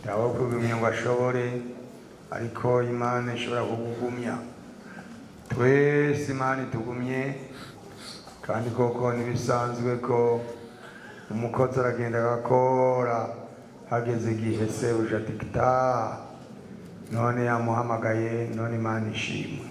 ntawe kugumya ngo ashobore ariko imana ishobora kugugumya twese imana itugumye kandi koko ntibisanzwe ko umukozi aragenda agakora hageze igihe sebuja ati taha none yamuhamagaye none imana ishimwe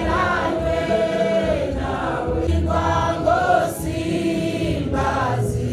Simbazi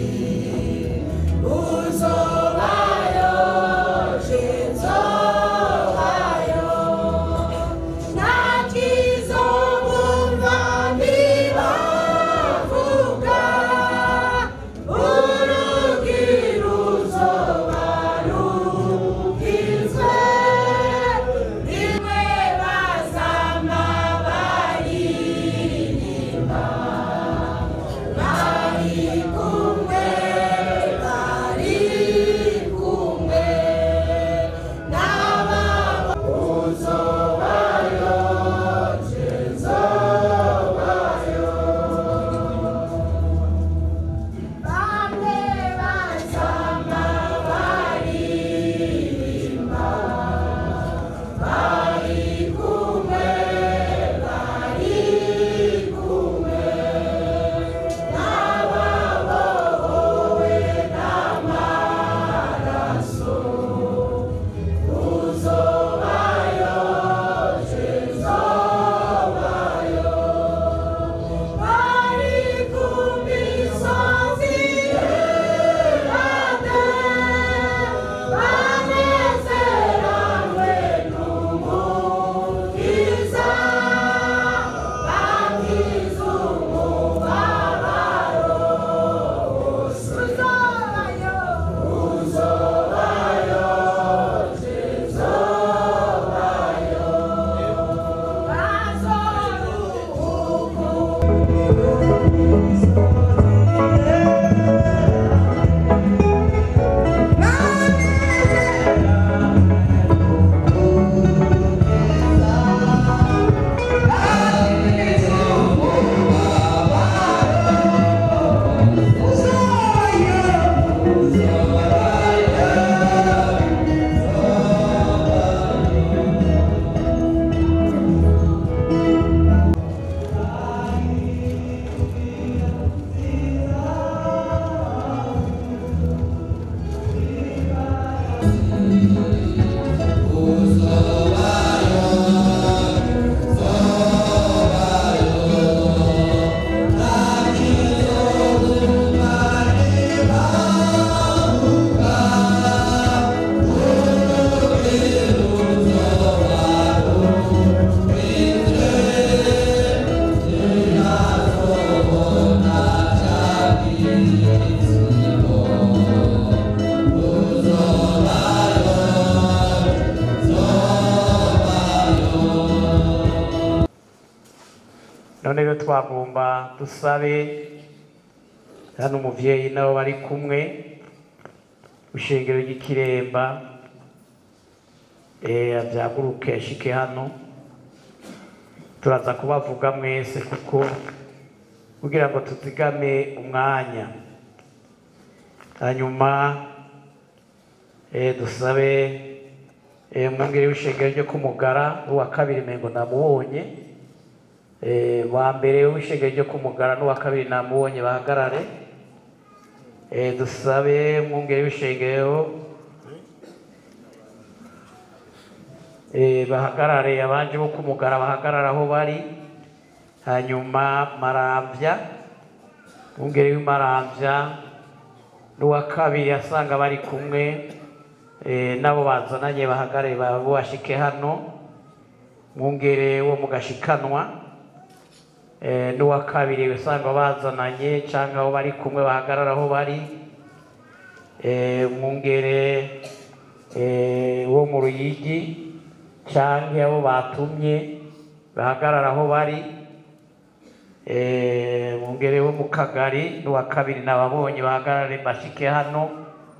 twagomba dusabe hano umuvyeyi nabo bari kumwe ishengero ry'ikiremba eh, avyaguruke ashike hano turaza kubavuga mwese kuko kugira ngo tuzigame umwanya hanyuma eh, dusabe eh, umwungere w'ishengero ryo kumugara n'uwa kabiri mengo namubonye eh, wa mbere w'ishengero ryo kumugara n'uwa kabiri namubonye bahagarare eh, dusabe umwungere w'ishengero eh, bahagarare abanje bo kumugara bahagarara aho bari hanyuma maramvya umwungere w'imaramvya n'uwa kabiri asanga bari kumwe eh, nabo bazananye bahagare babo bashike hano mwungere wo mu gashikanwa eh, n'uwa kabiri usanga bazananye canke abo bari kumwe bahagarara aho bari eh, mwungere eh, wo mu ruyigi canke abo batumye bahagarara aho bari eh, mwungere wo mu kagari n'uwa kabiri nababonye bahagarare bashike hano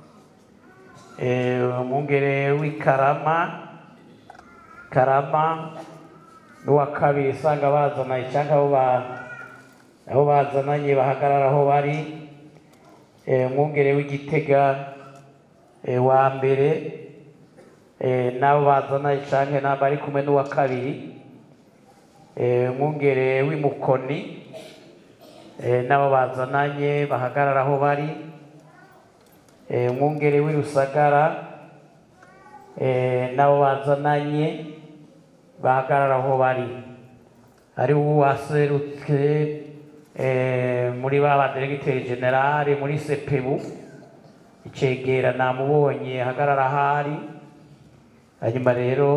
eh, umwungere w'ikarama karama n'uwa kabiri usanga bazananye cyangwa abo ba abo bazananye bahagarara aho bari eh, umwungere w'igitega eh, wa mbere eh, n'abo bazananye cyangwa n'abo bari kumwe n'uwa kabiri eh, umwungere w'imukoni eh, n'abo bazananye bahagarara aho bari eh, umwungere w'irusagara eh, n'abo bazananye bahagarara aho bari ari uwaserutse eh, muri ba baderegiteri generale muri sepebu icegera namubonye ahagarara ahari hanyuma rero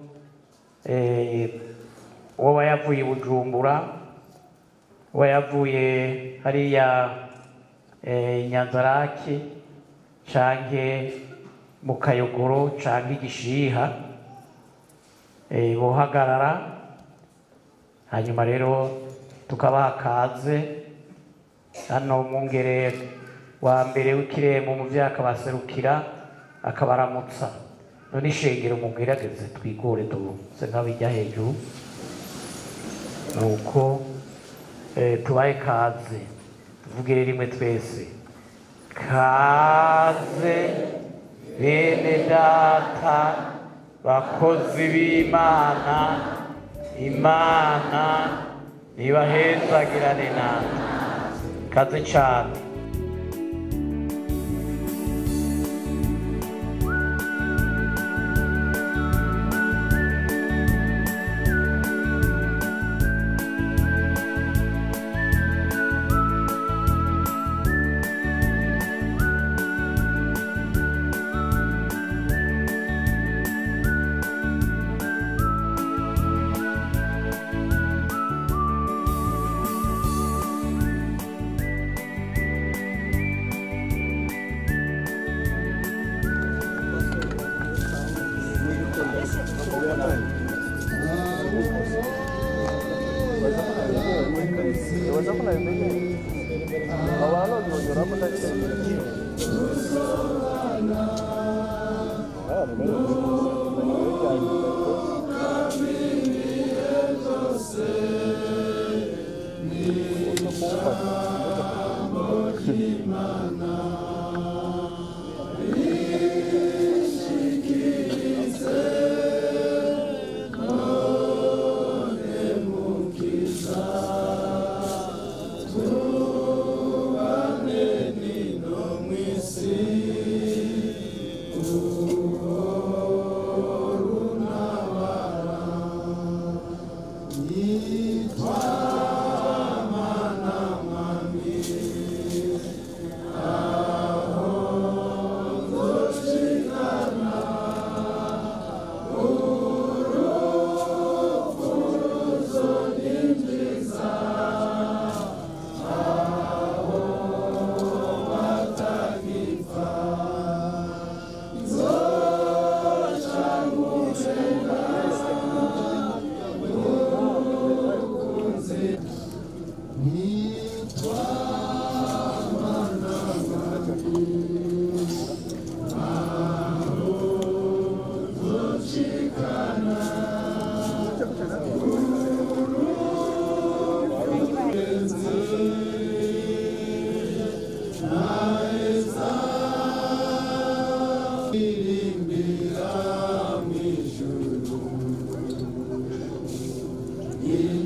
eh, uwo yavuye i bujumbura uwo yavuye hariya eh, nyanzarake canke mu kayogoro canke igishiha eh, bohagarara hanyuma rero tukabaha kaze hano umwungere wa mbere w'ikirembo mu vyaka baserukira akabaramutsa none ishengero mubwirageze twigore duse nk'abijya hejuru nuko eh, tubahe kaze tuvugire rimwe twese kaze bene data bakozi b'imana imana nibahezagirane natwe kaze cyane Amen. Irimbira mu ijuru